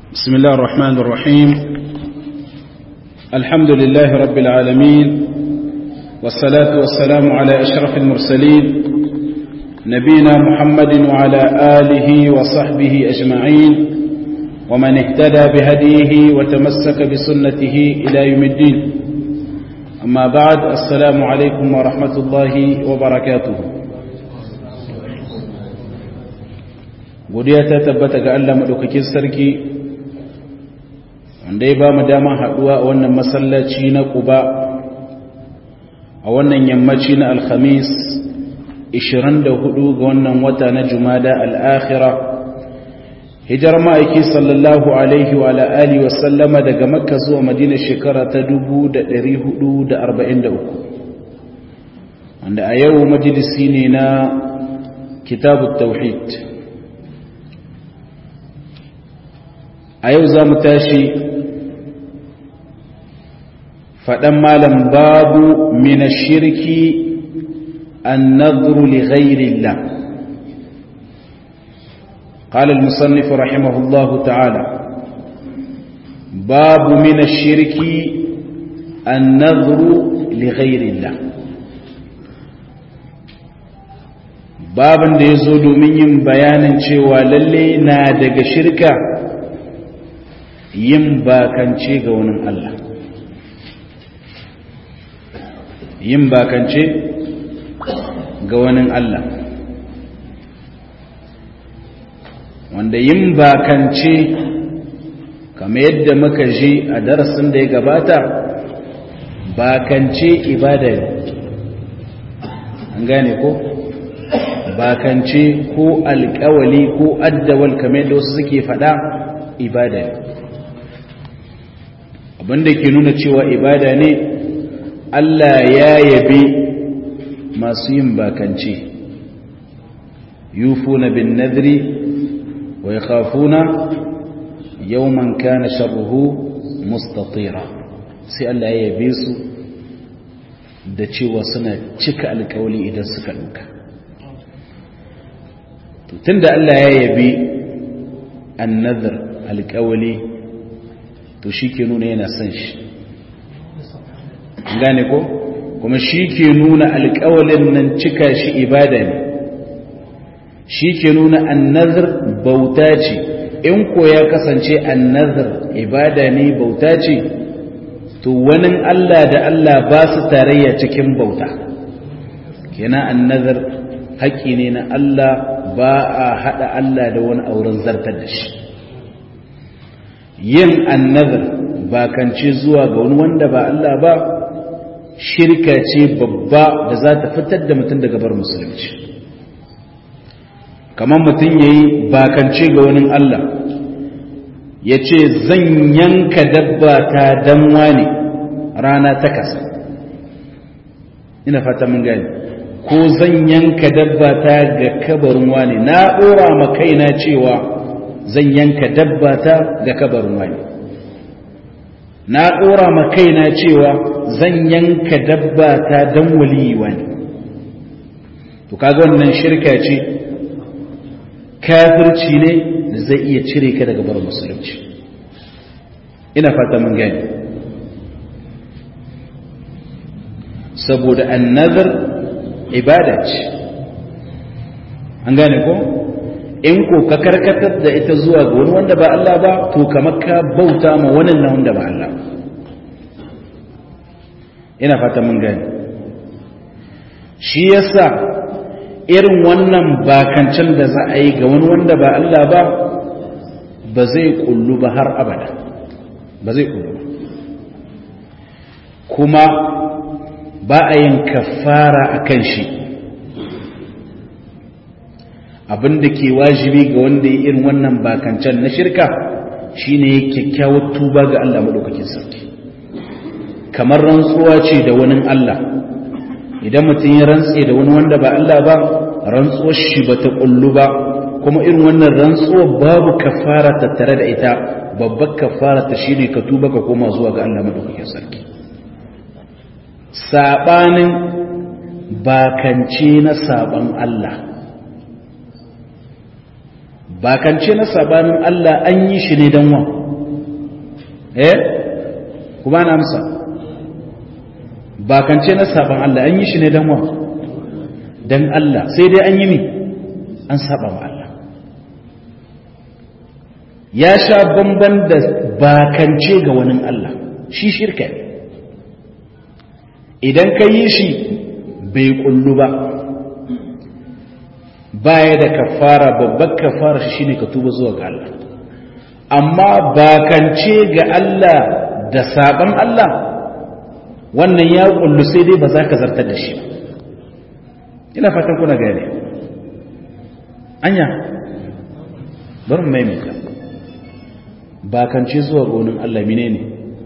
بسم الله الرحمن الرحيم الحمد لله رب العالمين والصلاة والسلام على أشرف المرسلين نبينا محمد وعلى آله وصحبه أجمعين ومن اهتدى بهديه وتمسك بسنته إلى يوم الدين أما بعد السلام عليكم ورحمة الله وبركاته godiya ta tabbata ga Allah madaukakin sarki wanda ya ba mu dama haduwa a wannan masallaci na Quba a wannan yammaci na Alhamis 24 ga wannan wata na Jumada al-Akhira hijar ma'aiki sallallahu alaihi wa alihi wa sallama daga Makka zuwa Madina shekara ta 1443 wanda a yau majalisi ne na kitabut tauhid a yau za mu tashi faɗan malam babu mina shirki an nadru li ghairillah قال المصنف رحمه الله تعالى باب من الشرك النذر لغير الله babin da ya zo domin yin bayanin cewa lalle na daga shirka yin bakance ga wani Allah yin bakance ga wani Allah wanda yin bakance kamar yadda muka ji a darasin da ya gabata bakance ibada ne an gane ko bakance ko alkawali ko addawal kamar yadda wasu suke fada ibada ne abinda ke nuna cewa ibada ne Allah ya yabe masu yin bakance yufuna bin nadri wa yakhafuna yawman kana sharruhu mustatira sai Allah ya yabe su da cewa suna cika alkawali idan suka duka tunda Allah ya yabe annadhr alkawali to shi ke nuna yana son shi gane ko kuma shi ke nuna alƙawalin nan cika shi ibada ne shi ke nuna annazar bauta ce in ko ya kasance annazar ibada ne bauta ce to wani Allah da Allah ba su tarayya cikin bauta kenan annazar haƙƙi ne na Allah ba a haɗa Allah da wani auren zartar da shi yin annazar bakance zuwa ga wani wanda ba Allah ba shirka ce babba da za ta fitar da mutum daga bar musulunci kamar mutum ya yi bakance ga wani Allah ya ce zan yanka dabba ta danwa ne rana ta kasa ina fata mun gani ko zan yanka dabba ta ga kabarin wani na ɗora ma kaina cewa zan yanka dabba ta ga kabarin wani na ɗora ma kaina cewa zan yanka dabba ta don waliyi wani to kaga wannan shirka ce kafirci ne da zai iya cire ka daga bar musulunci ina fata mun gani saboda annazar ibada ce an gane ko in ko ka karkatar da ita zuwa ga wani wanda ba Allah ba to kamar ka bauta ma wani na wanda ba Allah ina fata mun gani shi yasa irin wannan bakancin da za a yi ga wani wanda ba Allah ba ba zai kullu ba har abada ba zai kullu ba kuma ba a yin kafara a kan shi abin da ke wajibi ga wanda ya irin wannan bakancan na shirka shine kyakkyawar tuba ga Allah madaukakin sarki kamar rantsuwa ce da wani Allah idan mutum ya rantse da wani wanda ba Allah ba rantsuwar shi ba ta kullu ba kuma irin wannan rantsuwa babu kafara tattare da ita babbar kafara ta shine ka tuba ka koma zuwa ga Allah madaukakin sarki sabanin bakance na saban Allah bakance na sabanin Allah an yi shi ne dan wa eh kuma na amsa bakance na saban Allah an yi shi ne dan wa dan Allah sai dai an yi mi an saba wa Allah ya sha bamban da bakance ga wani Allah shi shirka ne idan ka yi shi bai kullu ba baya da kafara babbar kafara shi shine ka tuba zuwa ga Allah amma bakance ga Allah da saban Allah wannan ya kullu sai dai ba za ka zartar da shi ina fatan kuna gane anya bari mu maimaita bakance zuwa gonin Allah menene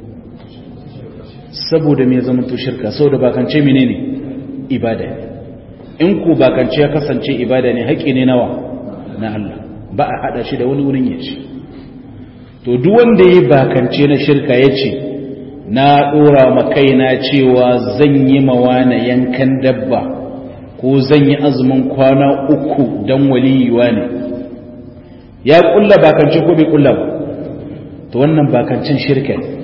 saboda me zama to shirka saboda bakance menene ibada ne in ku bakance ya kasance ibada ne haƙi ne nawa na Allah ba a hada shi da wani wurin ya ce to duk wanda ya bakance na shirka ya ce na dora ma kaina cewa zan yi mawana yankan dabba ko zan yi azumin kwana uku dan waliyuwa ne ya kulla bakance ko bai kulla ba to wannan bakancin shirka ne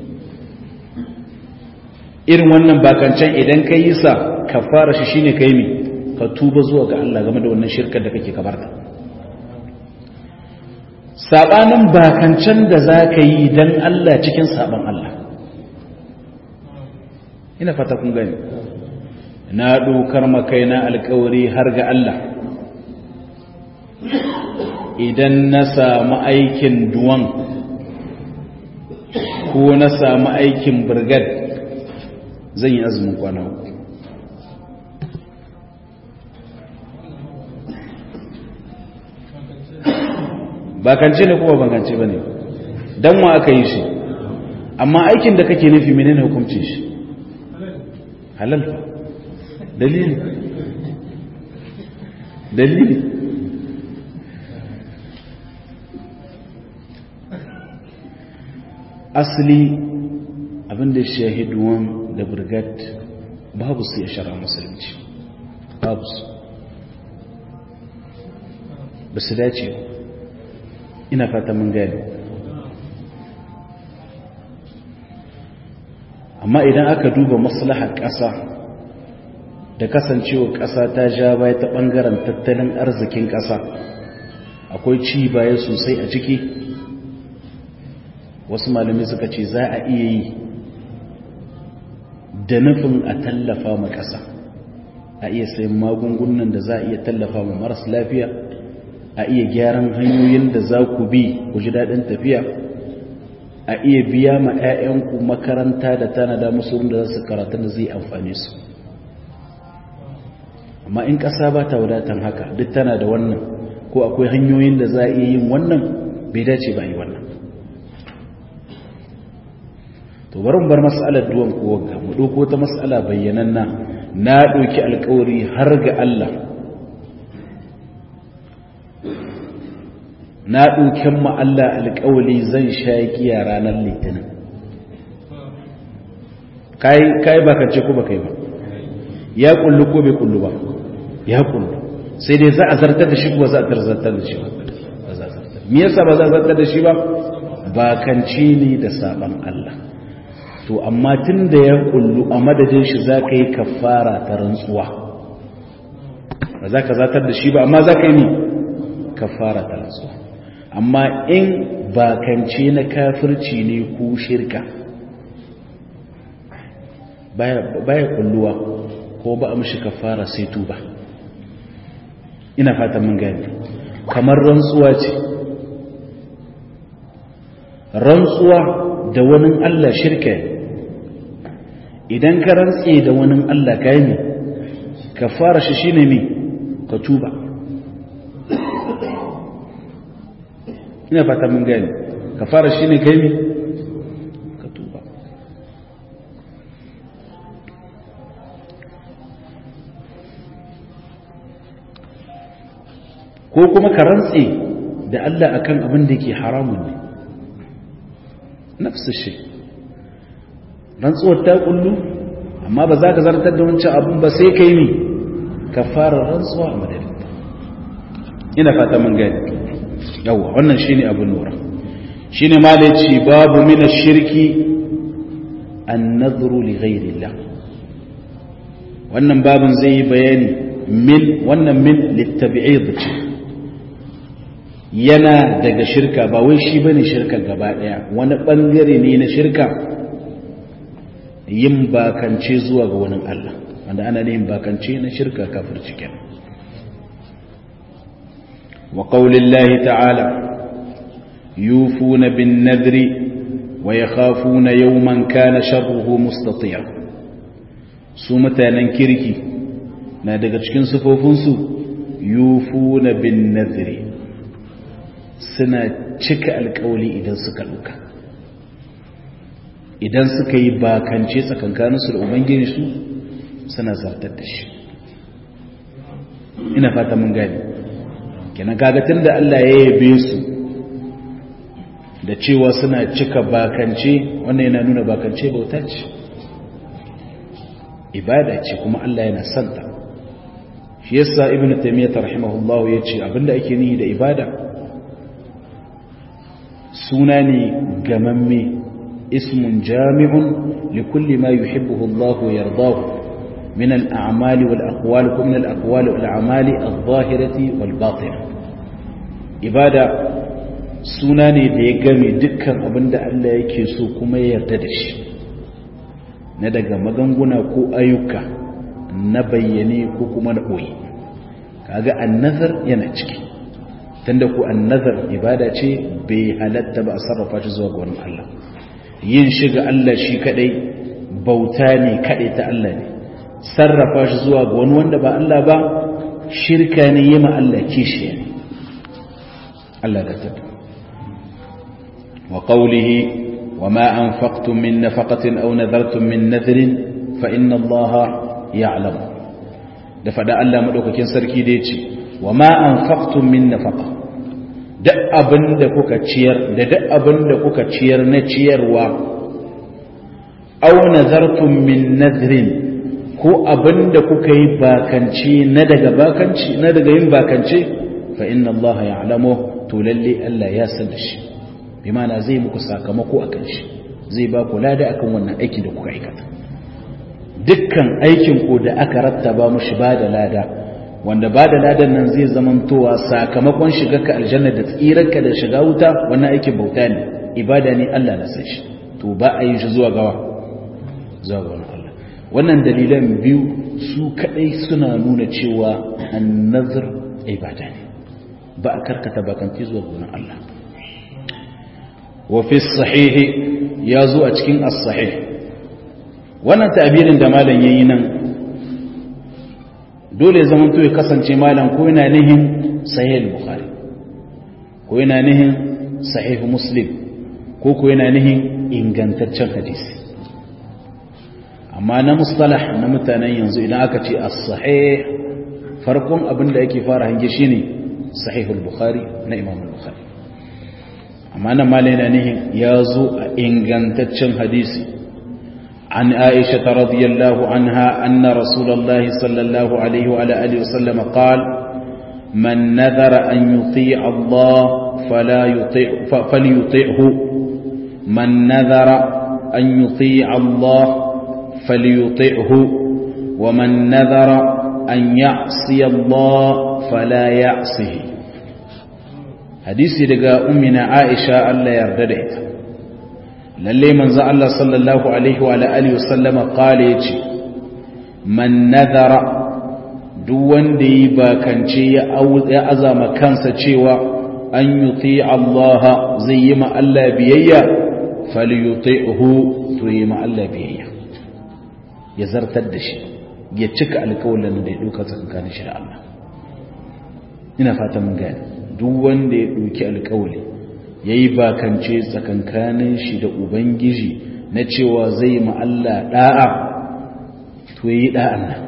irin wannan bakancen idan ka yi sa ka fara shi shine ka yi mi ka tuba zuwa ga Allah game da wannan shirkar da kake kabarta sabanin bakancen da za ka yi don Allah cikin saban Allah ina fata kun gani na dokar makaina alkawari har ga Allah idan na samu aikin duwan ko na samu aikin birgad zan yi azumin kwana uku bakance ne kuma bakance ba ne don wa aka yi shi amma aikin da kake nufi menene hukuncin shi halal fa dalili dalili asali abinda shahiduwan da birgat babu su ya shara musulunci babu su ba su dace ina fata mun gani amma idan aka duba maslahar ƙasa da kasancewa ƙasa ta ja baya ta ɓangaren tattalin arzikin ƙasa akwai ci baya sosai a ciki wasu malamai suka ce za a iya yi da nufin a tallafa ma ƙasa a iya sayan magungunan da za a iya tallafa ma maras lafiya a iya gyaran hanyoyin da za ku bi ku ji daɗin tafiya a iya biya ma 'ya'yanku makaranta da tanada musu da za su karatun da zai amfani su amma in ƙasa ba ta wadatan haka duk tana da wannan ko akwai hanyoyin da za a iya yin wannan bai dace ba yi wannan to bari mu bar mas'alar duwan ko wagga mu dauko ta mas'ala bayyananna na dauki alƙawari har ga Allah na dauken mu Allah alƙawari zan sha giya ranar litinin kai kai baka ce ko baka yi ba ya kullu ko bai kullu ba ya kullu sai dai za a zartar da shi ko za a zartar da shi ba za a zartar me yasa ba za a zartar da shi ba bakanci ne da saban Allah to amma tun da ya kullu a madadin shi za ka yi kafara ta rantsuwa ba za ka zatar da shi ba amma za ka yi ne kafara ta rantsuwa amma in bakance na kafirci ne ko shirka baya kulluwa ko ba a mashi kafara sai tuba ina fatan mun gani kamar rantsuwa ce rantsuwa da wani Allah shirka idan ka rantse da wani Allah ka yi ka fara shi shi ne ka tuba ina fata mun gani ka fara shi ne ka yi ka tuba ko kuma ka rantse da Allah akan abin da ke haramun ne nafsu shi rantsuwar ta kullu amma ba za ka zartar da wancan abun ba sai ka yi mi ka fara rantsuwa a madadin ina fata mun gani yawa wannan shine abin lura shine malaci babu min ash-shirki an-nadhru li ghayrillah wannan babin zai yi bayani min wannan min littabi'id ce yana daga shirka ba wai shi bane shirka gaba daya wani bangare ne na shirka yin bakance zuwa ga wani Allah wanda ana yin bakance na shirka kafirci kenan wa qaulillahi ta'ala yufuna bin nadri wa yakhafuna yawman kana sharruhu mustatira su mutanen kirki na daga cikin sufofinsu yufuna bin nadri suna cika alkawali idan suka duka idan suka yi bakance tsakankaninsu da ubangiji su suna zartar da shi ina fata mun gani kenan kagatin da Allah ya yabe su da cewa suna cika bakance wannan yana nuna bakance bauta ce ibada ce kuma Allah yana santa shi yasa ibnu taymiyyah rahimahullahu yace abinda ake nihi da ibada suna ne gamamme ismun jami'un likulli ma yuhibbuhu Allah wa yardahu min al-a'mali wal aqwali wa min al-aqwali wal a'mali adh-dhahirati wal batinah ibada suna ne da ya game dukkan abinda Allah yake so kuma ya yarda da shi na daga maganguna ko ayyuka na bayyane ko kuma na ɓoye kaga annazar yana ciki tunda ku annazar ibada ce bai halatta ba a sarrafa shi zuwa ga wani Allah yin shi ga Allah shi kadai bauta ne kadai ta Allah ne sarrafa shi zuwa ga wani wanda ba Allah ba shirka ne yi ma Allah kishiya ne Allah da tabbata wa qawlihi وما أنفقتم من نفقة أو نذرتم من نذر فإن الله يعلم دفع الله مدوكاكين سركي ديتي وما أنفقتم من نفقة duk abin da kuka ciyar da duk abin da kuka ciyar na ciyarwa aw nazartum min nadrin ko abin da kuka yi bakance na daga bakanci na daga yin bakance fa inna Allah ya'lamu to lalle Allah ya san da shi bi mana zai muku sakamako a kan shi zai ba ku lada akan wannan aikin da kuka aikata dukkan aikin ku da aka rattaba mushi ba da lada wanda ba da ladan nan zai zamantowa sakamakon shiga ka aljanna da tsirarka da shiga wuta wannan aikin bauta ne ibada ne Allah na san shi to ba a yi shi zuwa gawa zuwa ga wani Allah wannan dalilan biyu su kadai suna nuna cewa annazar ibada ne ba a karkata bakanci zuwa ga wani Allah وفي الصحيح يازو أتكين الصحيح wannan ta'abirin da malam yayi nan dole zaman to ya kasance malam ko yana nihin sahih al-bukhari ko yana nihin sahih muslim ko ko yana nihin ingantaccen hadisi amma na mustalah na mutanen yanzu idan aka ce as-sahih farkon abin da yake fara hange shine sahih al-bukhari na imam al-bukhari amma nan malai na nihin ya zo a ingantaccen hadisi an aisha ta radiyallahu anha anna rasulullahi sallallahu alaihi wa alihi wa sallam qal man nadhara an yuti Allah fala yuti falyuti'hu man nadhara an yuti Allah falyuti'hu wa man nadhara an ya'si Allah fala ya'sihi hadisi daga ummina Aisha Allah yarda da ita lalle manzo Allah sallallahu alaihi wa alihi wasallama kale yace man nadhara duk wanda yi bakance ya ya azama kansa cewa an yuti Allah zai yi ma Allah biyayya falyuti'hu to yi ma Allah biyayya ya zartar da shi ya cika alƙawarin da ya duka tsakanin shi da Allah ina fatan mun gane duk wanda ya ɗauki alkawali ya yi bakance tsakankanin shi da ubangiji na cewa zai ma'alla ɗa'a to yi ɗa'an nan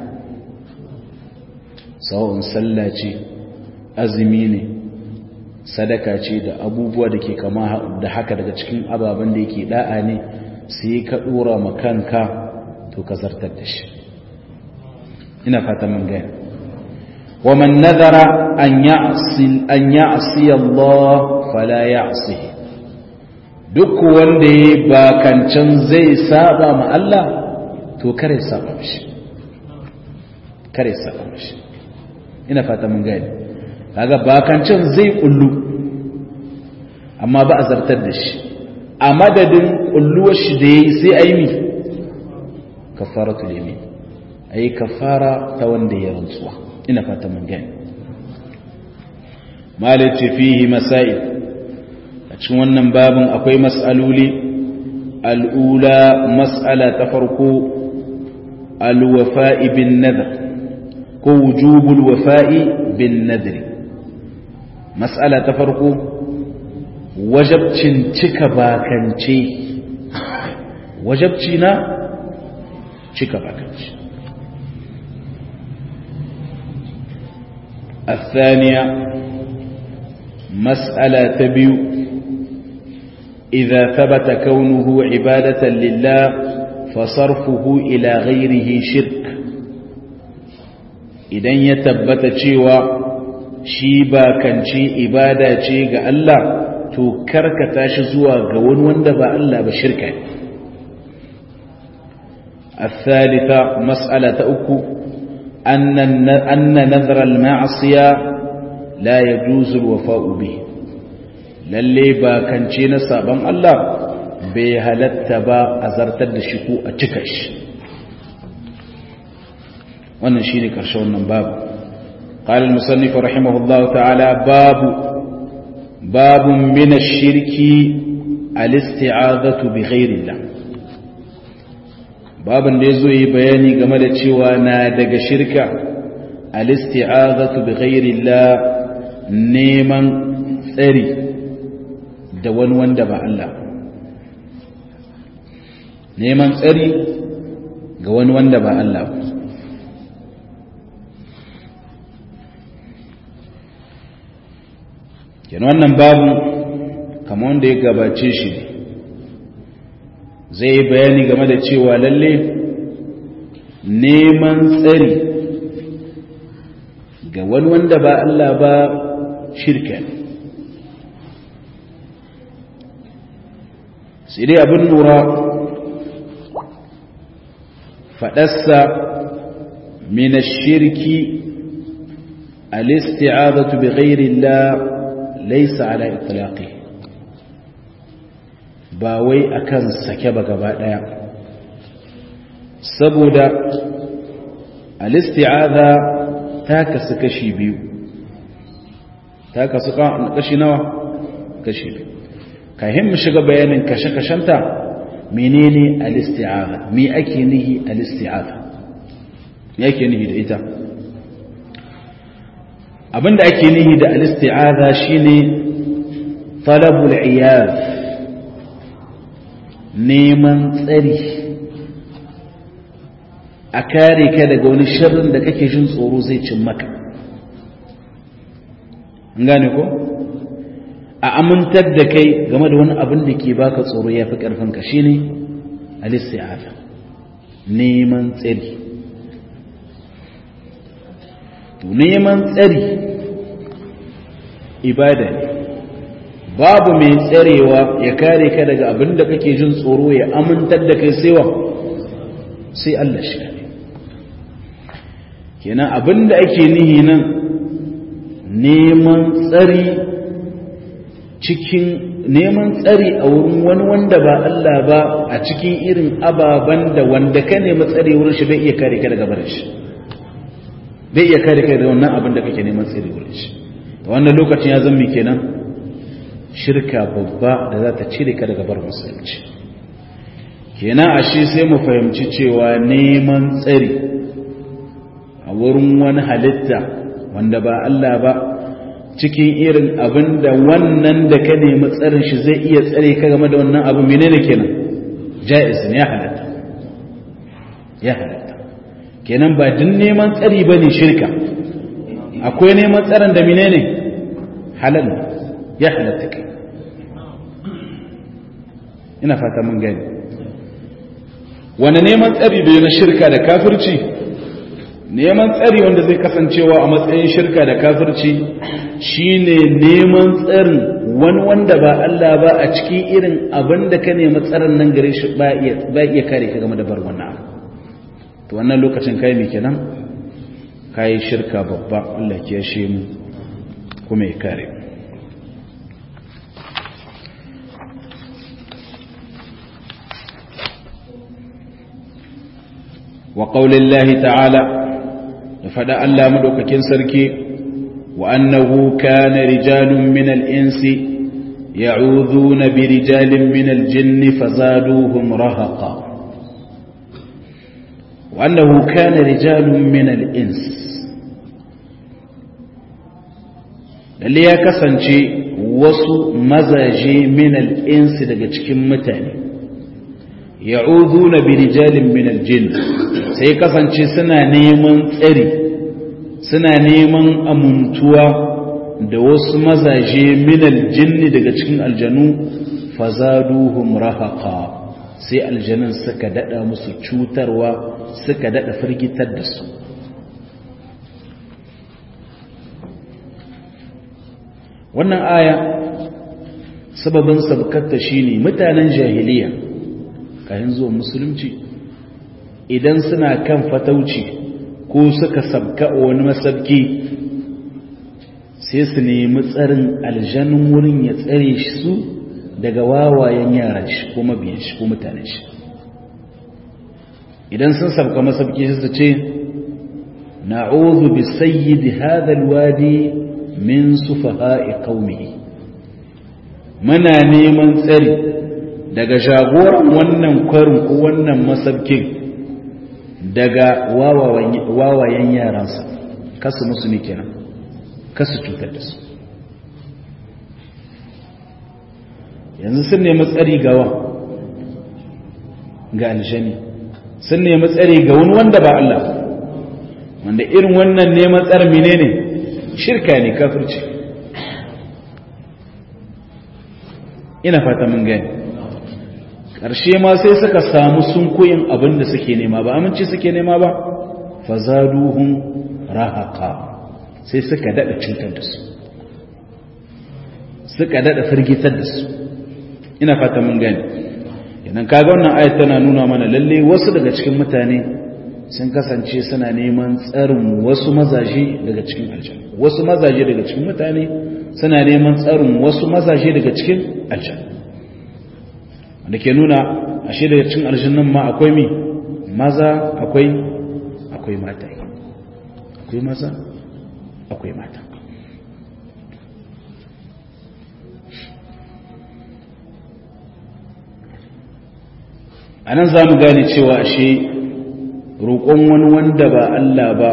sawa'un sallah ce azumi ne sadaka ce da abubuwa da ke kama da haka daga cikin ababen da yake ɗa'a ne sai ka ɗora makanka to ka zartar da shi ina fata mun gaya ومن نذر أن يعصي, أن يعصي الله فلا يعصيه duk wanda ya bakancan zai saba ma Allah to kare saba mishi kare saba mishi ina fata mun gani kaga bakancan zai kullu amma ba a zartar da shi a madadin kulluwar shi da yayi sai ayi mi kafaratul yamin ayi kafara ta wanda ya rantsuwa ina fata mun gani malice fihi masail a cikin wannan babin akwai mas'aloli al'ula mas'ala ta farko alwafa'i bin nadar ko wujubul wafa'i bin nadari mas'ala ta farko wajabcin cika bakance wajabci na cika bakance الثانية مسألة تبيو إذا ثبت كونه عبادة لله فصرفه إلى غيره شرك إذن يتبت شيوا شيبا كان شي إبادة شي الله to karkata shi zuwa ga wani wanda ba Allah ba shirka ne الثالثة مسألة أكو أن أن نذر المعصية لا يجوز الوفاء به lalle ba kance na sabon Allah bai halatta ba a zartar da shi ko a cika shi wannan shine karshe wannan babu قال المصنف رحمه الله تعالى باب باب من الشرك الاستعاذة بغير الله babin da ya zo yi bayani game da cewa na daga shirka alisti'azatu bi ghairillah neman tsari da wani wanda ba Allah neman tsari ga wani wanda ba Allah ba kenan wannan babu kamar wanda ya gabace shi ne zai yi bayani game da cewa lalle neman tsari ga wani wanda ba Allah ba shirka ne sai dai abin lura faɗassa min shirki al-isti'adatu bi ghairi Allah laysa ala itlaqi ba wai akan sake ba gaba daya saboda al-isti'adha ta kasu kashi biyu ta kasu kashi nawa kashi biyu kahin mu shiga bayanin kashe-kashenta menene al-isti'adha me ake nihi al-isti'adha me ake nihi da ita abinda ake nihi da al-isti'adha shine talabul iyaz neman tsari a kare ka daga wani sharrin da kake jin tsoro zai cin maka gane ko a amintar da kai game da wani abin da ke baka tsoro ya fi ƙarfinka shi ne alisti'afa neman tsari neman tsari ibada ne babu mai tsarewa ya kare ka daga abin da kake jin tsoro ya amintar da kai sewa sai Allah shi ne kenan abin da ake nihi nan neman tsari cikin neman tsari a wurin wani wanda ba Allah ba a cikin irin ababen da wanda ka nemi tsari wurin shi bai iya kare ka daga barin shi bai iya kare ka da wannan abin da kake neman tsari wurin shi da wannan lokacin ya zama kenan shirka babba da za ta cire ka daga bar musulunci kenan a shi sai mu fahimci cewa neman tsari a wurin wani halitta wanda ba Allah ba cikin irin abin da wannan da ka nemi tsarin shi zai iya tsare ka game da wannan abu menene kenan jaiz ne ya halatta ya halatta kenan ba din neman tsari bane shirka akwai neman tsarin da menene halal ya halatta kai ina fata mun gani wani neman tsari bai na shirka da kafirci neman tsari wanda zai kasancewa a matsayin shirka da kafirci shine neman tsarin wani wanda ba Allah ba a cikin irin abin da ka nemi tsarin nan gare shi ba iya kare ka game da bar wannan abu to wannan lokacin kai me kenan kai shirka babba Allah ya shi mu kuma ya kare wa qaulillahi ta'ala da fada Allah madaukakin sarki wa annahu kana rijalun min al-insi ya'udhuna bi rijalin min al-jinni fazaduhum rahaqa wa annahu kana rijalun min al-ins lalle ya kasance wasu mazaje min al-insi daga cikin mutane ya'udhuna bi rijalin min al-jinn sai kasance suna neman tsari suna neman amuntuwa da wasu mazaje min al-jinn daga cikin aljanu fazaduhum rahaqa sai aljanun suka dada musu cutarwa suka dada firgitar da su wannan aya sababin sabkatta shine mutanen jahiliya kayan zuwa musulunci idan suna kan fatauci ko suka sabka wani masabki sai su nemi tsarin aljanun wurin ya tsare shi su daga wawayen yaran shi ko mabiyan shi ko mutanen shi idan sun sabka masabki su ce na'udhu bi sayyidi hadha alwadi min sufaha'i qaumihi muna neman tsari daga jagoran wannan kwarin ko wannan masabkin daga wawayen yaransa kasu musu ne kenan kasu cutar da su yanzu sun nemi tsari gawa ga aljani sun nemi tsari ga wani wanda ba Allah wanda irin wannan neman tsar menene shirka ne kafirci ina fata mun gani ƙarshe ma sai suka samu sun koyin abin da suke nema ba aminci suke nema ba fazaduhun rahaka sai suka daɗa cutar da su suka daɗa firgitar da su ina fata mun gani yanan kaga wannan ayat tana nuna mana lalle wasu daga cikin mutane sun kasance suna neman tsarin wasu mazaje daga cikin aljanna wasu mazaje daga cikin mutane suna neman tsarin wasu mazaje daga cikin aljanna wanda ke nuna ashe daga cikin aljannan ma akwai mi maza akwai akwai mata akwai maza akwai mata a nan za mu gane cewa ashe roƙon wani wanda ba Allah ba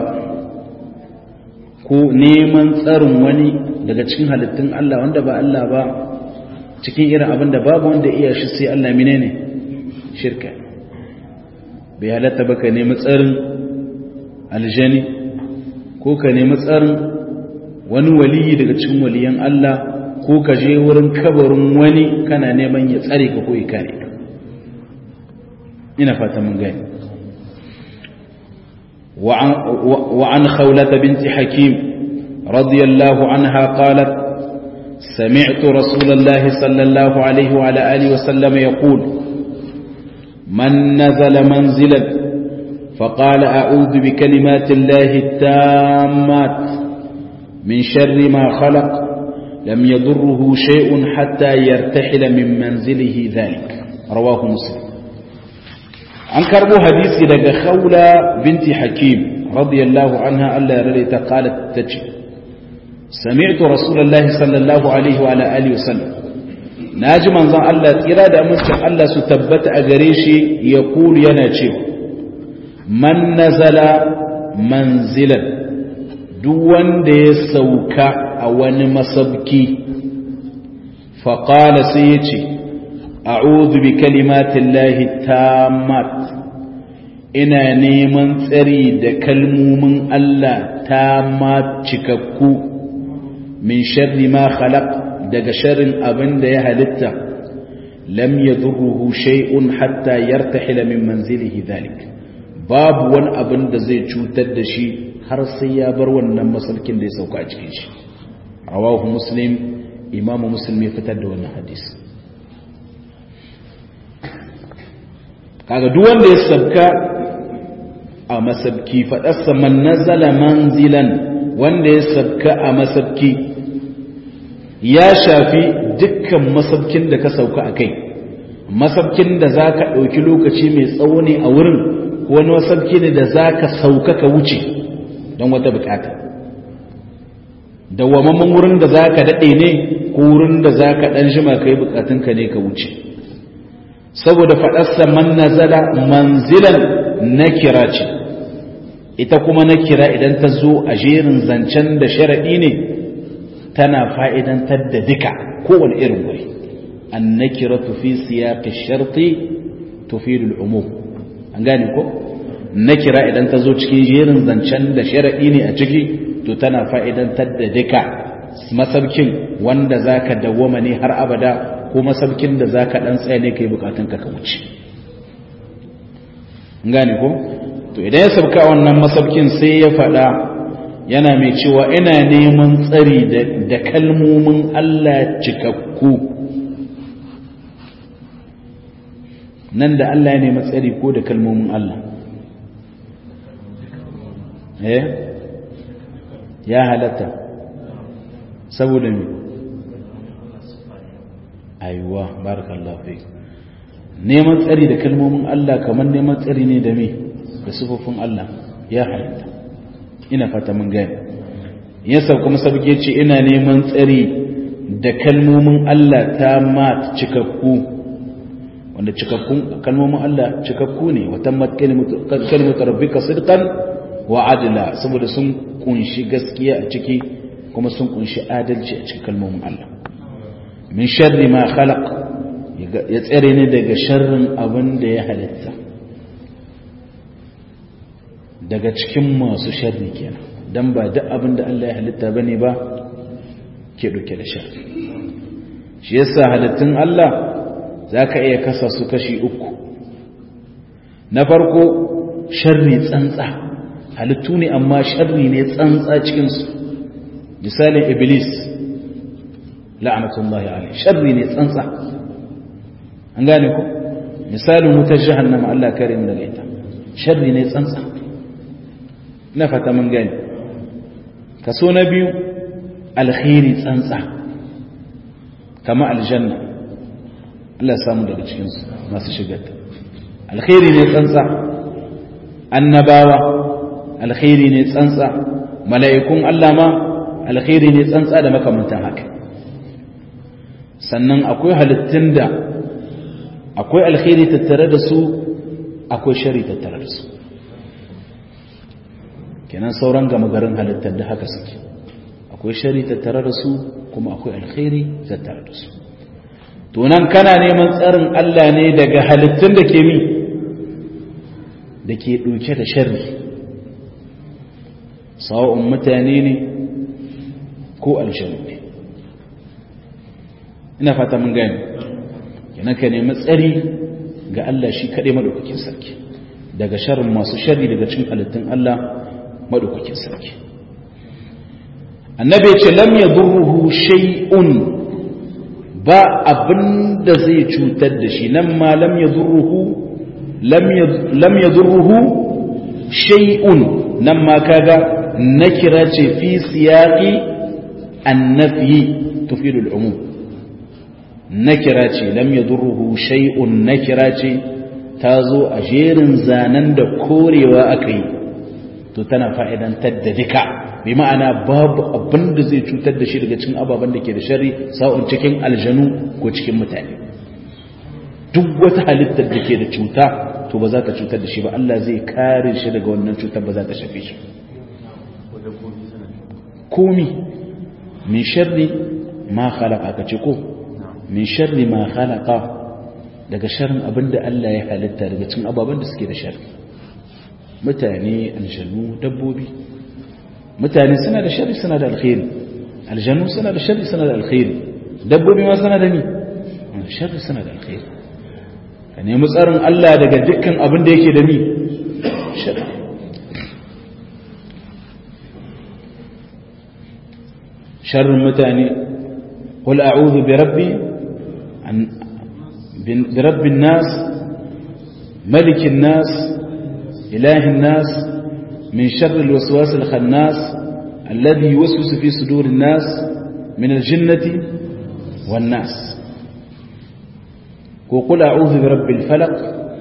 ko neman tsarin wani daga cikin halittun Allah wanda ba Allah ba cikin irin abin da babu wanda iya shi sai Allah mine ne shirka bai halatta ba ka nemi tsarin aljani ko ka nemi tsarin wani waliyi daga cikin waliyan Allah ko ka je wurin kabarin wani kana neman ya tsare ka ko ya kare ka ina fata mun gani وعن خولة بنت حكيم رضي الله عنها قالت سمعت رسول الله صلى الله عليه وعلى آله وسلم يقول من نزل منزلا فقال أعوذ بكلمات الله التامات من شر ما خلق لم يضره شيء حتى يرتحل من منزله ذلك رواه مسلم an karbo hadisi daga khawla binti hakim radiyallahu anha Allah ya rade ta qalat tace sami'tu rasulullahi sallallahu alaihi wa alihi wasallam naji manzon Allah tsira da amincin Allah su tabbata a gare shi ya kulu yana cewa man nazala manzilan duk wanda ya sauka a wani masabki faqala sai ya ce a'udhu bi kalimatillahi tammat ina neman tsari da kalmomin Allah tammat cikakku min sharri ma khalaq daga sharrin abin da ya halitta lam yadurruhu shay'un hatta yartahila min manzilihi dhalik babu wani abin da zai cutar da shi har sai ya bar wannan masaukin da ya sauka a cikin shi rawahu muslim imamu muslim ya fitar da wannan hadisi kaga duk wanda ya sabka a masabki faɗarsa man nazala manzilan wanda ya sabka a masabki ya shafi dukkan masabkin da ka sauka a kai masabkin da za ka ɗauki lokaci mai tsawo ne a wurin wani masabki ne da za ka sauka ka wuce don wata bukata dawwamamman wurin da za ka daɗe ne ko wurin da za ka ɗan jima ka yi bukatunka ne ka wuce saboda faɗarsa man nazala manzilan na kira ce ita kuma na kira idan ta zo a jerin zancen da sharaɗi ne tana fa'idantar da duka kowane irin wuri an na kira tufi siyaƙi sharti tufi al'umum an gane ko na kira idan ta zo cikin jerin zancen da sharaɗi ne a ciki to tana fa'idantar da duka masaukin wanda za ka dawwama ne har abada ko masaukin da za ka ɗan tsaye ne ka yi bukatunka ka wuce gane ko to idan ya sauka wannan masaukin sai ya faɗa yana mai cewa ina neman tsari da kalmomin Allah cikakku nan da Allah ya nemi tsari ko da kalmomin Allah eh ya halatta saboda me aiwa barakallahu fi neman tsari da kalmomin Allah kamar neman tsari ne da me da sifofin Allah ya halatta ina fata mun gani yasa kuma sabge ce ina neman tsari da kalmomin Allah ta mat cikakku wanda cikakkun kalmomin Allah cikakku ne wa tammat kalimatu rabbika sidqan wa adla saboda sun kunshi gaskiya a ciki kuma sun kunshi adalci a cikin kalmomin Allah min sharri ma khalaq ya tsare ne daga sharrin abin da ya halitta daga cikin masu sharri kenan dan ba duk abin da Allah ya halitta bane ba ke dauke da sharri shi yasa halittun Allah zaka iya kasa su kashi uku na farko sharri tsantsa halittu ne amma sharri ne tsantsa cikin su misalin iblis la'anatullahi alaihi sharri ne tsantsa an gane ku misalin wutar jahannama Allah kare mu daga ita sharri ne tsantsa na fata mun gani kaso na biyu alkhairi tsantsa kama aljanna Allah ya samu daga cikin masu shigar alkhairi ne tsantsa annabawa alkhairi ne tsantsa mala'ikun Allah ma alkhairi ne tsantsa da makamantan haka sannan akwai halittun da akwai alkhairi tattare da su akwai shari tattare da su kenan sauran gama garin halittar da haka suke akwai shari tattare da su kuma akwai alkhairi tattare da su tunan kana neman tsarin Allah ne daga halittun da ke mi da ke ɗauke da shari sawa'un mutane ne ko aljanu ne ina fata mun gani kenan ka nemi tsari ga Allah shi kaɗai maɗaukakin sarki daga sharrin masu sharri daga cin halittun Allah maɗaukakin sarki annabi ce lam ya durruhu shay'un ba abin da zai cutar da shi nan ma lam ya durruhu lam ya durruhu shay'un nan ma kaga nakira ce fi siyaqi annafi tufidul umum nakira ce lam yadurruhu shay'un nakira ce ta zo a jerin zanen da korewa aka yi to tana fa'idantar da duka bi ma'ana babu abin da zai cutar da shi daga cikin ababen da ke da shari sa'un cikin aljanu ko cikin mutane duk wata halittar da ke da cuta to ba za ta cutar da shi ba Allah zai kare shi daga wannan cutar ba za ta shafe shi komi min sharri ma khalaqa ka ce ko min sharri ma khalaqa daga sharrin abinda Allah ya halitta daga cikin ababen da suke da sharri mutane aljanu dabbobi mutane suna da sharri suna da alkhairi aljanu suna da sharri suna da alkhairi dabbobi ma suna da ni sharri suna da alkhairi ka nemi tsarin Allah daga dukkan abin da yake da ni sharrin mutane qul a'udhu bi rabbi bi rabbin nas malikin nas ilahin nas min sharri alwaswas alkhannas alladhi yuwaswisu fi sudurin nas min aljinnati wan nas وقل أعوذ برب الفلق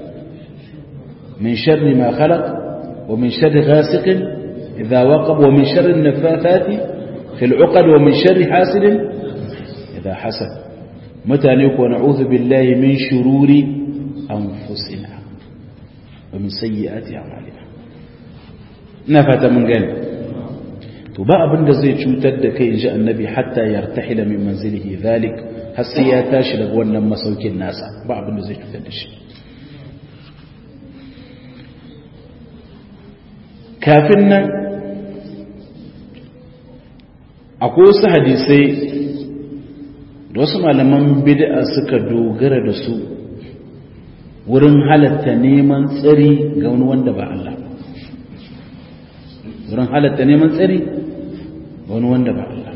من شر ما خلق ومن شر غاسق إذا وقب ومن شر النفاثات في العقد ومن شر حاسد إذا حسد متى نكون نعوذ بالله من شرور أنفسنا ومن سيئات أعمالنا نفت من قال تبا abin da zai cutar da kai inji annabi hatta yartahila min manzilihi zalik har sai ya tashi daga wannan masaukin nasa ba abin da zai cutar da shi kafin nan akwai wasu hadisai da wasu malaman bid'a suka dogara da su wurin halatta neman tsari ga wani wanda ba Allah wurin halatta neman tsari ga wani wanda ba Allah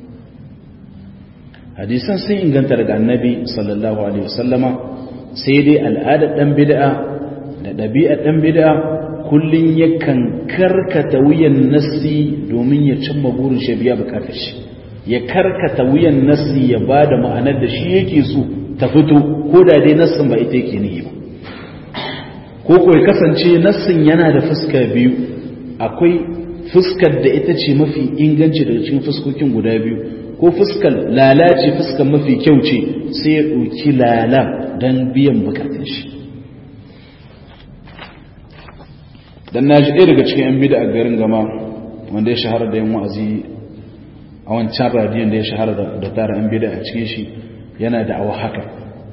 hadisan sun inganta daga annabi sallallahu alaihi wasallama sai dai al'adar dan bid'a da ɗabi'ar dan bid'a kullum yakan karkata wuyan nassi domin ya cimma burin shi biya bukatar shi ya karkata wuyan nassi ya ba da ma'anar da shi yake so ta fito ko da dai nassin ba ita yake nihi ba ko ko ya kasance nassin yana da fuska biyu akwai fuskar da ita ce mafi inganci daga cikin fuskokin guda biyu ko fuskar lalace fuskar mafi kyau ce sai ya ɗauki lala don biyan bukatun shi dan na ji ɗaya daga cikin 'yan bida a garin gama wanda ya shahara da yin wa'azi a wancan radiyon da ya shahara da tara 'yan bida a cikin shi yana da awa haka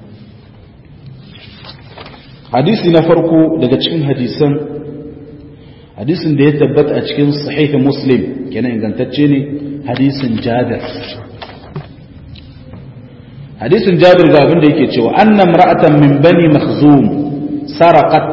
hadisi na farko daga cikin hadisan hadisin da ya tabbata a cikin sahihin muslim kenan ingantacce ne hadisin jabir hadisin jabir ga abin da yake cewa annam ra'atan min bani makhzum saraqat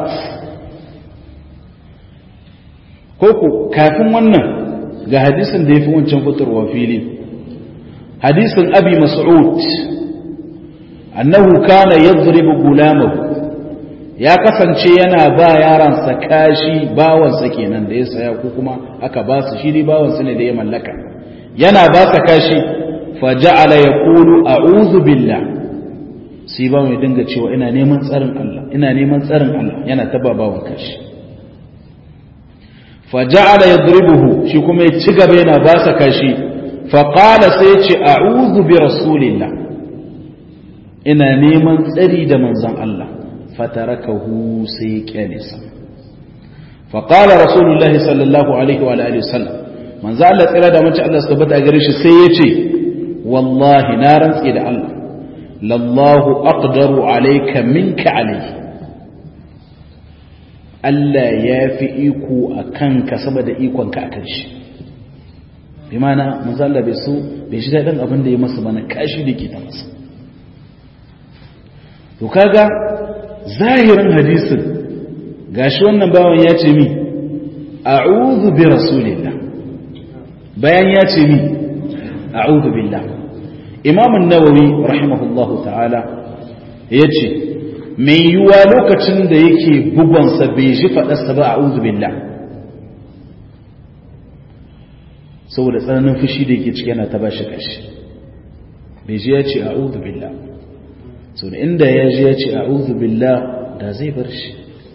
koko kafin wannan ga hadisin da ya fi wancan fitarwa fili hadisin abi mas'ud annahu kana yadribu gulamahu ya kasance yana ba yaransa kashi bawansa kenan da ya saya ko kuma aka ba su shi ne bawansa ne da ya mallaka yana ba sa kashi fa ja'ala yaqulu a'udhu billah sai ba mai dinga cewa ina neman tsarin Allah ina neman tsarin Allah yana taba bawan kashi faja'ala yadribuhu shi kuma ya ci gaba yana ba sa kashi fa qala sai ya ce a'udhu bi rasulillah ina neman tsari da manzon Allah fatarakahu sai ya kyale sa fa qala rasulullah sallallahu alaihi wa alihi wasallam manzon Allah tsira da mace Allah subhanahu wa gare shi sai ya ce wallahi na rantsi da Allah lallahu aqdaru alayka minka alayhi Allah ya fi iko a kanka saboda ikonka a kan shi bi mana manzala bai so bai shi daɗin abin da ya masa mana kashi da ke ta masa to kaga zahirin hadisin gashi wannan bawan ya ce mi a'udhu bi rasulillah bayan ya ce mi a'udhu billah imam an-nawawi rahimahullahu ta'ala yace mai yiwuwa lokacin da yake bugonsa bai ji faɗarsa ba a billah saboda tsananin fushi da yake ciki yana ta ba shi ƙashi bai ji ya ce a billah sau da inda ya ji ya ce a billah da zai bar shi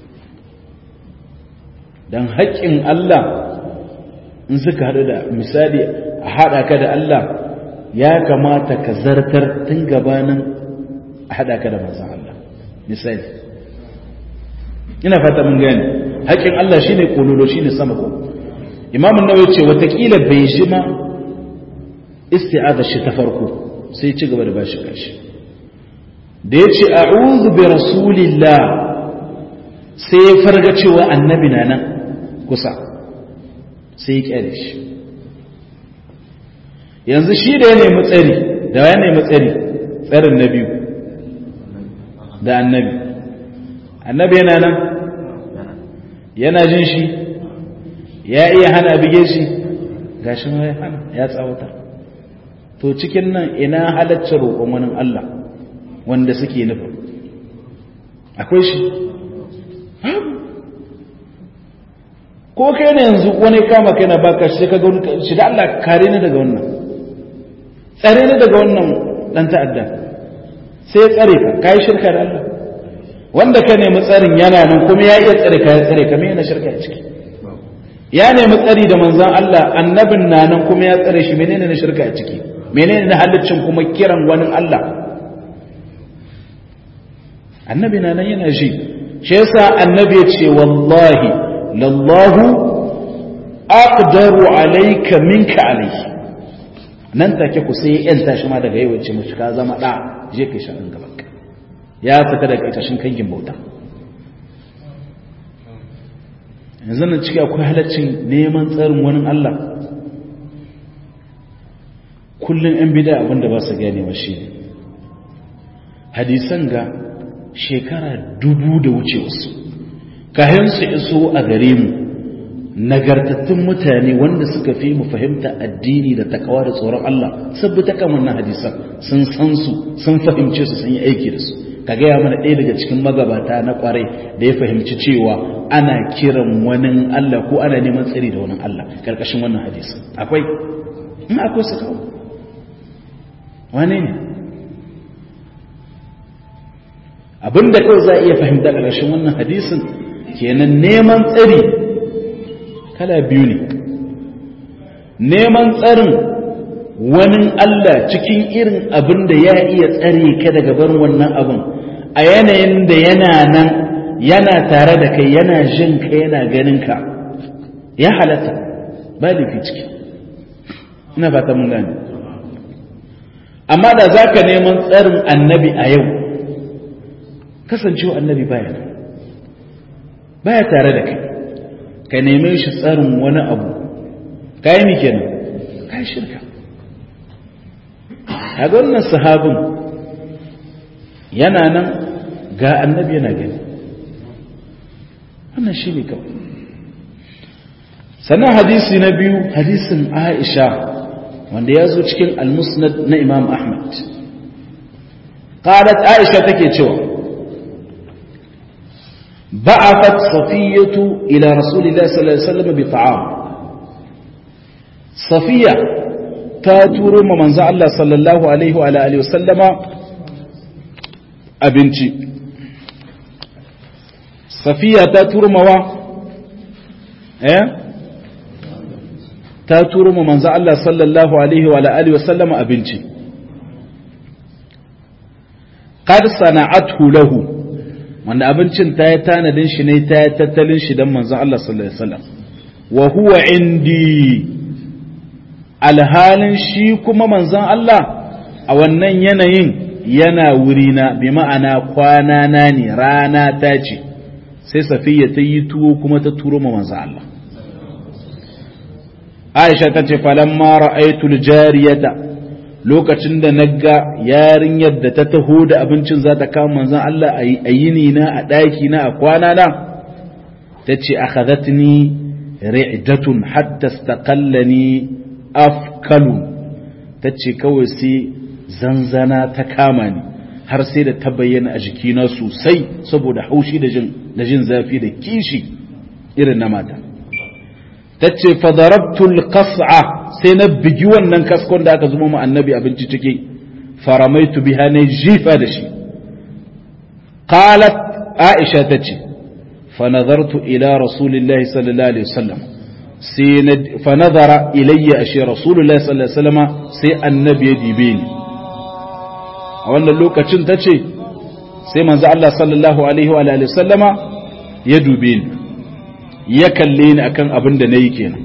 don haƙƙin Allah in suka haɗu da misali a haɗa ka da Allah ya kamata ka zartar tun gabanin a haɗa ka da manzan Allah misali ina fata mun gane haƙin Allah shine kololo shine sama ko Imam an-Nawawi ce watakila bai shi ma isti'aza shi ta farko sai ci gaba da bashi kashi da yace a'udhu bi rasulillah sai ya farga cewa annabi na nan kusa sai ya kyale shi yanzu shi da ya nemi tsari da ya nemi tsari tsarin na biyu da annabi annabi yana nan yana jin shi ya iya hana bige shi gashi ma ya hana ya tsawata to cikin nan ina halaccin roƙon wani Allah wanda suke nufin akwai shi ko kai ne yanzu wani kama kai na baka shi ka ga shi da Allah kare ni daga wannan tsare ni daga wannan dan ta'adda sai tsare ka kai shirka da Allah wanda ka nemi tsarin yana nan kuma ya iya tsare ka ya tsare ka me yana shirka a ciki ya nemi tsari da manzon Allah annabin na nan kuma ya tsare shi menene na shirka a ciki menene na halaccin kuma kiran wani Allah annabi na nan yana shi shi yasa annabi ya ce wallahi lallahu aqdaru alayka minka alayhi nan take ku sai yan tashi ma daga yau ce mushi ka zama da je kai shi gaban ka ya fita daga itashin kangin bauta yanzu nan ciki akwai halaccin neman tsarin wani Allah kullum yan bida abinda ba su gane wa shi hadisan ga shekara dubu da wuce wasu kayan su iso a gare mu nagartattun mutane wanda suka fi mu fahimta addini da takawa da tsoron Allah sabbata kan wannan hadisan sun san su sun fahimce su sun yi aiki da su ka gaya mana ɗaya daga cikin magabata na kwarai da ya fahimci cewa ana kiran wani Allah ko ana neman tsari da wani Allah karkashin wannan hadisan akwai in akwai su kawo wane ne abinda kawai za a iya fahimta karkashin wannan hadisin kenan neman tsari kala biyu ne neman tsarin wani Allah cikin irin abin da ya iya tsare ka daga barin wannan abin a yanayin da yana nan yana tare da kai yana jin ka yana ganin ka ya halatta ba laifi ciki ina fata mun gane amma da za ka neman tsarin annabi a yau kasancewa annabi baya baya tare da kai ka neme shi tsarin wani abu ka yi kenan ka yi shirka a wannan sahabin yana nan ga annabi yana gani wannan shi ne kawai sannan hadisi na biyu hadisin aisha wanda ya zo cikin almusnad na imam ahmad qalat aisha take cewa بعثت صفية إلى رسول الله صلى الله عليه وسلم بطعام صفية تاتور من زع الله صلى الله عليه وعلى آله وسلم أبنتي صفية تاتور موا إيه تاتور من زع الله صلى الله عليه وعلى آله وسلم أبنتي قد صنعته له wanda abincin ta yi tanadin shi ne ta yi tattalin shi don manzan Allah sallallahu Alaihi wasallam wa huwa indi alhalin shi kuma manzan Allah a wannan yanayin yana wurina bi ma'ana kwana na ne rana ta ce sai safiya ta yi tuwo kuma ta turo ma manzan Allah Aisha ta ce falamma ra'aytul jariyata lokacin da na ga yarinyar da ta taho da abincin za ta kama manzan Allah a yini na a ɗaki na a kwana na ta ce a khazatni ri'datun hatta staƙallani afkalu ta ce kawai sai zanzana ta kama ni har sai da ta bayyana a jikina sosai saboda haushi da jin zafi da kishi irin na mata ta ce fadarabtul kas'a sai na bigi wannan kaskon da aka zuma mu annabi abinci ciki faramaitu biha ne jifa da shi qalat aisha tace fa nazartu ila rasulillahi sallallahu alaihi wasallam sai na fa nazara ilayya ashe rasulullahi sallallahu alaihi wasallam sai annabi ya dibe ni a wannan lokacin tace sai manzo Allah sallallahu alaihi wa alihi wasallama ya dube ni ya kalle ni akan abin da nayi kenan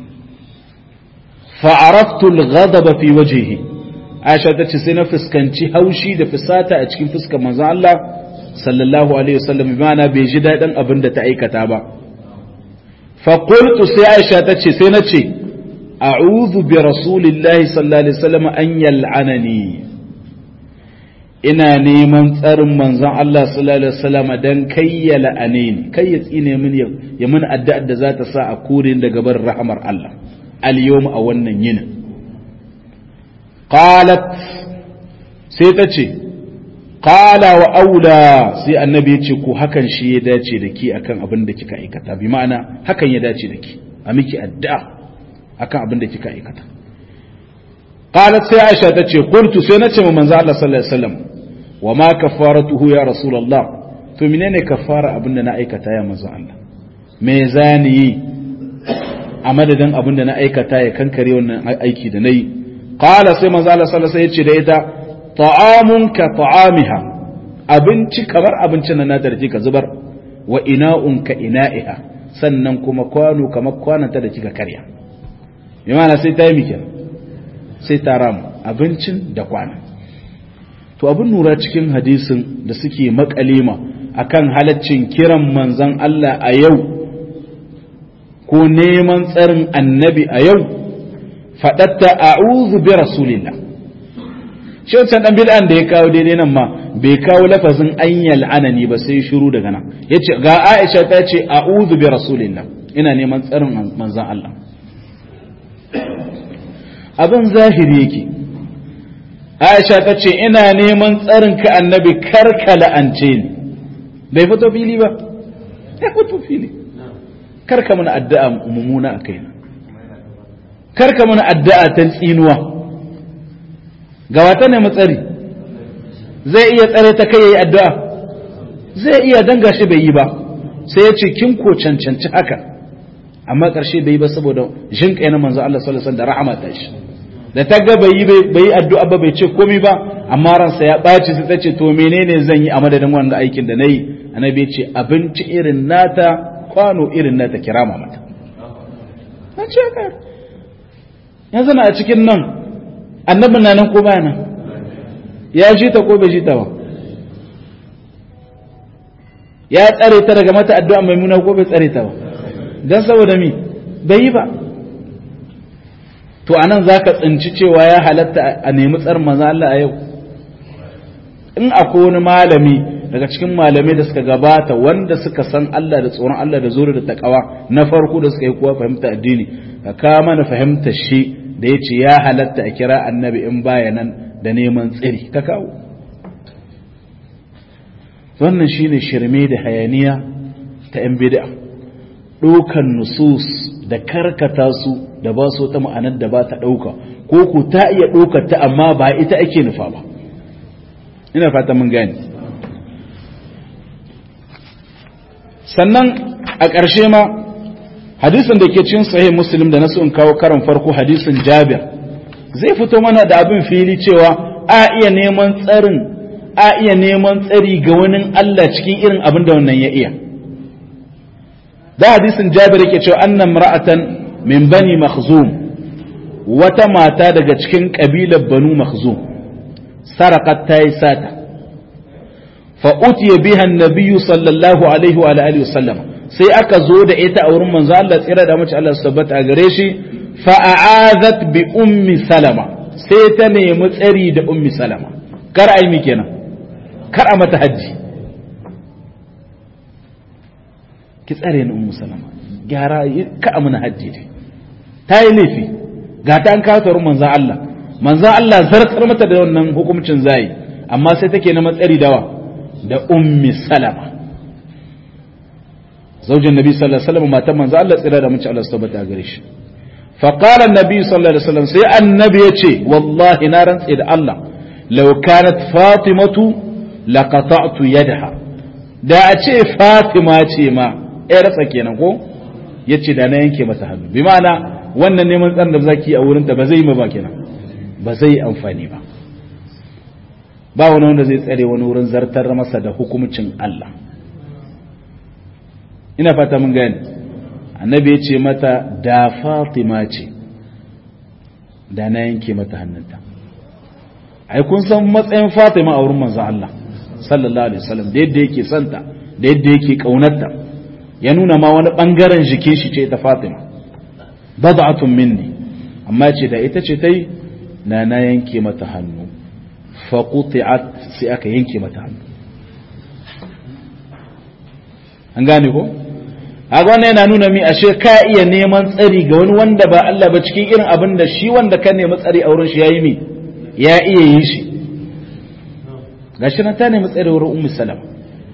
fa'araftu al-ghadaba fi wajhihi Aisha tace sai na fuskanci haushi da fusata a cikin fuskar manzon Allah sallallahu alaihi wasallam bimana bai ji dadin abin da ta aikata ba fa qultu sai Aisha tace sai na ce a'udhu bi rasulillahi sallallahu alaihi wasallam an yal'anani ina neman tsarin manzon Allah sallallahu alaihi wasallam dan kai ya la'ane ni kai ya tsine min ya mun addu'ar da za ta sa a kore daga bar rahmar Allah al-yawm a wannan yinin qalat sai ta ce qala wa aula sai annabi ya ce ko hakan shi ya dace da ki akan abin da kika aikata bi ma'ana hakan ya dace da ki a miki addu'a akan abin da kika aikata qalat sai aisha ta ce qultu sai na ce wa manzo Allah sallallahu alaihi wasallam wa ma kafaratuhu ya rasulullah to menene kafara abin da na aikata ya manzo Allah me zani yi a madadin abin da na aikata ya kankare wannan aiki da nayi qala sai manzo Allah sallallahu alaihi wasallam ya ce da ita ta'amun ka ta'amiha abinci kamar abincin na da ka zubar wa ina'un ka ina'iha sannan kuma kwano kamar kwananta da kika karya bi ma'ana sai ta yi miki sai ta ramu abincin da kwana to abin nura cikin hadisin da suke makalima akan halaccin kiran manzon Allah a yau ko neman tsarin annabi a yau faɗatta a'udhu bi rasulillah shi wancan dan bid'an da ya kawo daidai nan ma bai kawo lafazin an yal'anani ba sai shiru daga nan yace ga Aisha ta ce a'udhu bi rasulillah ina neman tsarin manzon Allah abin zahiri yake Aisha ta ce ina neman tsarin ka annabi karka la'ance ni bai fito fili ba ya fito fili karka mana addu'a mumuna a kaina karka mana addu'a ta tsinuwa ga wata ne matsari zai iya tsare ta kai yayi addu'a zai iya danga shi bai yi ba sai ya ce kin ko cancanci haka amma ƙarshe bai yi ba saboda jin kai na manzo Allah sallallahu alaihi wasallam da rahama ta shi da ta ga bai yi bai yi addu'a ba bai ce komai ba amma ransa ya ɓaci sai ta ce to menene zan yi a madadin wannan aikin da nayi annabi ya ce abinci irin nata kwano irin nata kirama mata na ce ka yanzu na a cikin nan annabin na nan ko ba nan ya ji ta ko bai ji ta ba ya tsare ta daga mata addu'a mai muna ko bai tsare ta ba don saboda mi bai yi ba to anan za ka tsinci cewa ya halatta a nemi tsarin maza Allah a yau in akwai wani malami daga cikin malamai da suka gabata wanda suka san Allah da tsoron Allah da zuri da takawa na farko da suka yi kuwa fahimta addini ka kama na fahimtar shi da ya ce ya halatta a kira annabi in baya nan da neman tsiri ka kawo wannan shine shirme da hayaniya ta yan bid'a ɗaukan nusus da karkata su da ba su ta ma'anar da ba ta ɗauka ko ku ta iya ɗaukar ta amma ba ita ake nufa ba ina fata mun gani sannan a ƙarshe ma hadisin da ke cin sahih muslim da nasu in kawo karan farko hadisin jabir zai fito mana da abin fili cewa a iya neman tsarin a iya neman tsari ga wani Allah cikin irin abin da wannan ya iya da hadisin jabir yake cewa annan mar'atan min bani makhzum wata mata daga cikin kabilar banu makhzum sarakat ta yi sata fa utiya biha annabiyyu sallallahu alaihi wa alihi wasallam sai aka zo da ita a wurin manzo Allah tsira da mace Allah tabbata a gare shi fa a'azat bi ummi salama sai ta nemi tsari da ummi salama kar ai mi kenan kar a mata haji ki tsare ni ummu salama gyara ka amuna haji dai ta yi laifi ga ta an kawo ta wurin manzo Allah manzo Allah zartar mata da wannan hukuncin zai amma sai take na matsari dawa da ummi salama zaujin nabi sallallahu alaihi wasallam matan manzo Allah tsira da mace Allah tabbata gare shi fa qala annabi sallallahu alaihi wasallam sai annabi yace wallahi na rantsi da Allah law kanat fatimatu laqata'tu yadaha da a ce fatima ce ma yar sa kenan ko yace da na yanke mata hannu bi ma'ana wannan neman tsarin da zaki a wurin ta ba zai yi ba kenan ba zai amfani ba ba wani wanda zai tsare wani wurin zartar masa da hukumcin Allah ina fata mun gani annabi ya ce mata da fatima ce da na yanke mata hannunta ai kun san matsayin fatima a wurin manzon Allah sallallahu alaihi wasallam da yadda yake santa da yadda yake kaunarta ya nuna ma wani bangaren jikin shi ce ta fatima bad'atun minni amma ce da ita ce tai na na yanke mata hannu fa quti'at sai aka yanke mata hannu an gane ko haka wannan yana nuna mi ashe ka iya neman tsari ga wani wanda ba Allah ba cikin irin abin da shi wanda ka nemi tsari a wurin shi yayi mi ya iya yi shi gashi nan ta nemi tsare wurin ummu salama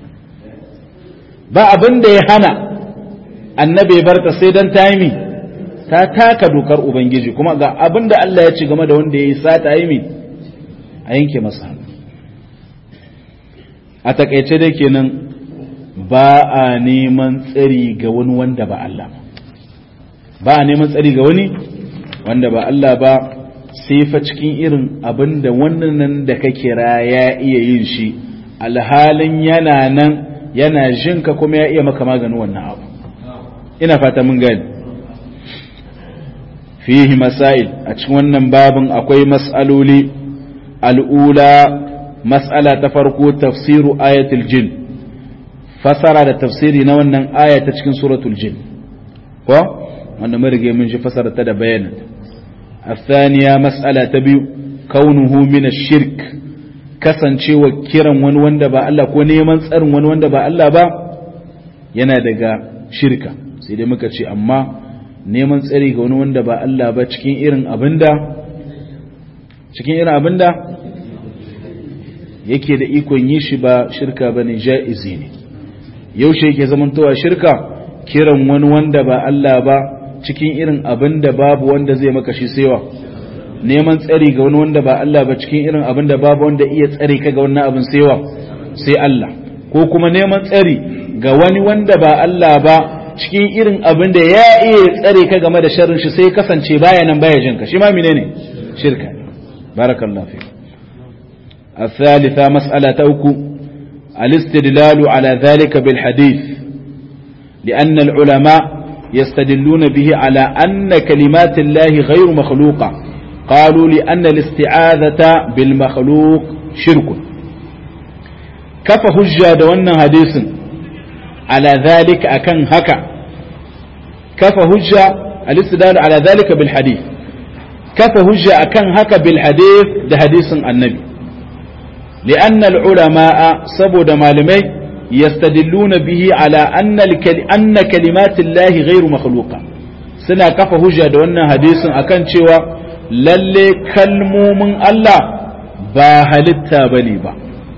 ba abin da ya hana annabi ya barta sai dan ta yi ta taka dokar ubangiji kuma ga abin da Allah ya ci game da wanda ya yi sata yi a yanke masa hannu a takaice dai kenan ba a neman tsari ga wani wanda ba Allah ba a neman tsari ga wani wanda ba Allah ba sai fa cikin irin abin da wannan da ka kira ya iya yin shi alhalin yana nan yana jinka kuma ya iya maka maganin wannan abu ina fata mun gani fihi masail a cikin wannan babin akwai mas'aloli al'ula mas'ala ta farko tafsiru ayatul jin fasara da tafsiri na wannan aya ta cikin suratul jin ko wanda mun rige mun shi fasara ta da bayanin الثانية مسألة تبيو كونه من الشرك kasancewa kiran wani wanda ba Allah ko neman tsarin wani wanda ba Allah ba yana daga shirka sai dai muka ce amma neman tsari ga wani wanda ba Allah ba cikin irin abinda cikin irin abinda yake da ikon yi shi ba shirka ba ne ja'izi ne yaushe yake zamantowa shirka kiran wani wanda ba Allah ba cikin irin abin da babu wanda zai maka shi sewa neman tsari ga wani wanda ba Allah ba cikin irin abin da babu wanda iya tsari ka ga wannan abin sewa sai Allah ko kuma neman tsari ga wani wanda ba Allah ba cikin irin abin da ya iya tsare ka game da sharrin shi sai kasance baya nan baya jinka shi ma menene shirka barakallahu fi الثالثة مسألة أوكو الاستدلال على ذلك بالحديث لأن العلماء يستدلون به على أن كلمات الله غير مخلوقة قالوا لأن الاستعاذة بالمخلوق شرك كف هجة دوانا حديث على ذلك أكن هكا كف هجة الاستدلال على ذلك بالحديث كف هجة أكن هكا بالحديث ده حديث النبي لأن العلماء سبود مالمي يستدلون به على أن, الكل... أن كلمات الله غير مخلوقة سنة كف هجة دوانا حديث أكن شوى للي كلمو من الله باهلتا بني با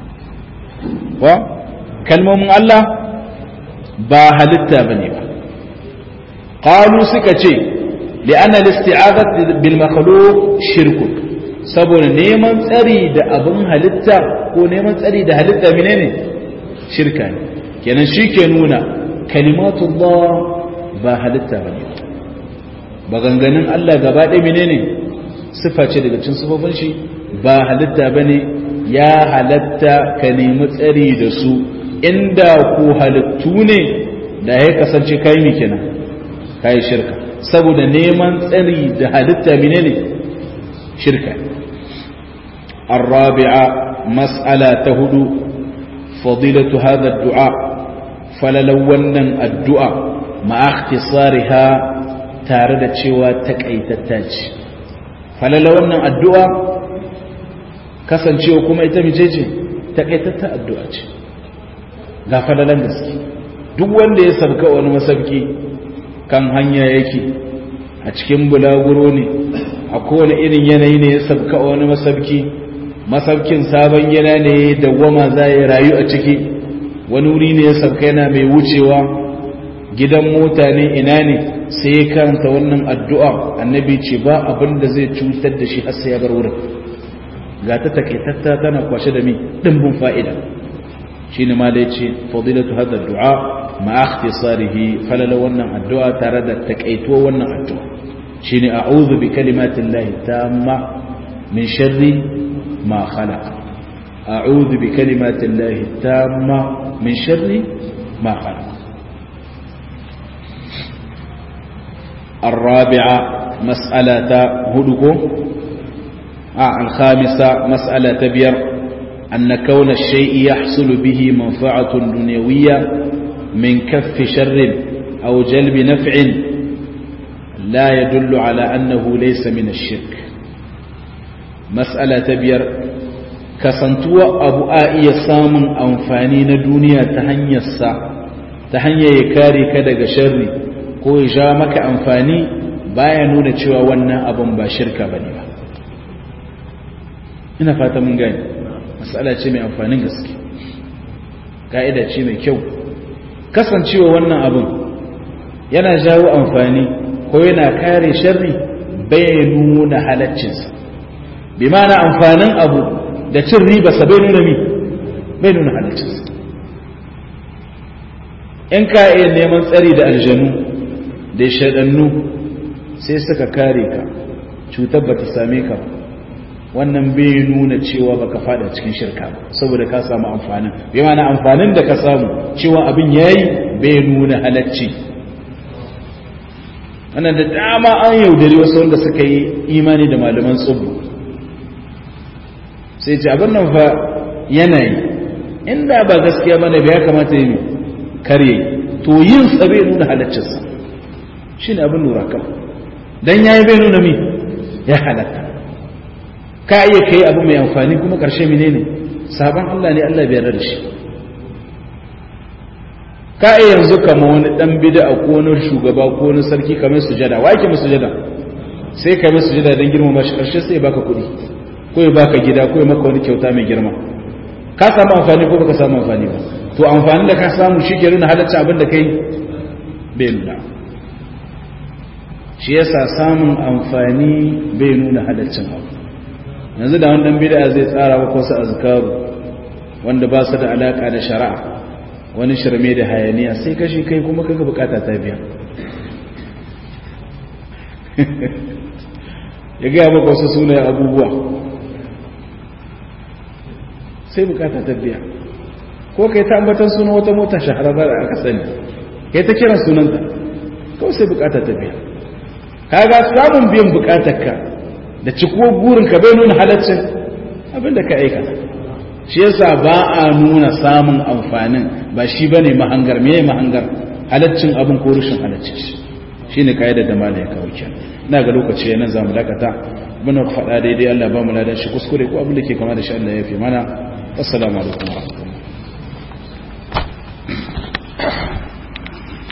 كلمو من الله باهلتا بني با قالوا سكتي لأن الاستعاذة بالمخلوق شرك saboda neman tsari da abin halitta ko neman tsari da halitta menene shirka ne kenan shi ke nuna kalimatullah ba halitta ba ne ba ganganin Allah gaba ɗaya menene sifa ce daga cin sifofin shi ba halitta ba ne ya halatta ka nemi tsari da su inda ku halittu ne da ya kasance kai mi kenan kai shirka saboda neman tsari da halitta menene shirka الرابعة مسألة تهدو فضيلة هذا الدعاء فللونا الدعاء مع اختصارها تارد شوى تكأي تتاج فللونا الدعاء كسن شوى كما يتمي جيجي تكأي تتا الدعاء ga falalan gaske duk wanda ya sabka wani masabki kan hanya yake a cikin bulaguro ne a kowane irin yanayi ne ya sabka wani masabki masaukin sabon yana ne dawwama za ya rayu a ciki wani wuri ne ya sauka yana mai wucewa gidan mota ne ina ne sai ya karanta wannan addu'a annabi ce ba abin da zai cutar da shi har sai ya bar wurin ga ta takaitatta tana kwashe da mi dimbin fa'ida shi ne ma da ya ce fadilatu hada du'a ma ikhtisarihi falala wannan addu'a tare da takaituwa wannan addu'a shine a'udhu bi kalimatillahi tamma min sharri ما خلق أعوذ بكلمات الله التامة من شر ما خلق الرابعة مسألة هدوكو آه الخامسة مسألة تبير أن كون الشيء يحصل به منفعة دنيوية من كف شر أو جلب نفع لا يدل على أنه ليس من الشرك mas'ala ta biyar kasantuwa abu a iya samun amfani na duniya ta hanyarsa ta hanyar ya kare ka daga sharri ko ya sha maka amfani baya nuna cewa wannan abin ba shirka ba ne ba ina fata mun gani matsala ce mai amfanin gaske ka'ida ce mai kyau kasancewa wannan abin yana jawo amfani ko yana kare sharri bai nuna halaccinsa bi mana amfanin abu da cin ribarsa bai nuna mi bai nuna halaccinsa in ka iya neman tsari da aljanu da shaɗannu sai suka kare ka cutar ba ta same ka wannan bai nuna cewa baka fada cikin shirka saboda ka samu amfanin bai mana amfanin da ka samu cewa abin yayi bai nuna halacci wannan da dama an yaudari wasu wanda suka yi imani da malaman tsubu sai ce abin nan fa yanayi inda ba gaskiya bane bai ya kamata yi kare to yin sa bai nuna halaccinsa shi ne abin lura kan don ya yi bai nuna mi ya halatta ka iya kai abu mai amfani kuma ƙarshe mine ne sabon Allah ne Allah biyar da shi ka iya yanzu kama wani ɗan bida a konar shugaba ko wani sarki kamar sujada wa ake masu sujada sai ka mai sujada don girma shi ƙarshe sai ya baka kuɗi ko ya baka gida ko ya maka wani kyauta mai girma ka samu amfani ko baka samu amfani ba to amfanin da ka samu shi ke nuna halatta abin da kai bai nuna shi yasa samun amfani bai nuna halaccin abu yanzu da wani bid'a zai tsara maka wasu azkaru wanda ba su da alaka da shari'a wani shirme da hayaniya sai kashi kai kuma kaga bukata ta biya ya gaya maka wasu sunayen abubuwa sai bukata ta biya ko kai ta ambatan sunan wata mota shahararra da aka sani kai ta kiran sunanta kawai sai bukata ta biya kaga samun biyan bukatarka da cikuwa burinka bai nuna halaccin abinda ka aikata shi yasa ba a nuna samun amfanin ba shi bane mahangar meye mahangar halaccin abin ko rushin halaccin shi shine kaidar da malai kawo kenan ina ga lokaci yana zamu dakata muna faɗa daidai Allah ba mu ladan shi kuskure ko abin da ke kama da shi Allah ya fi mana assalamu alaikum wa rahmatullahi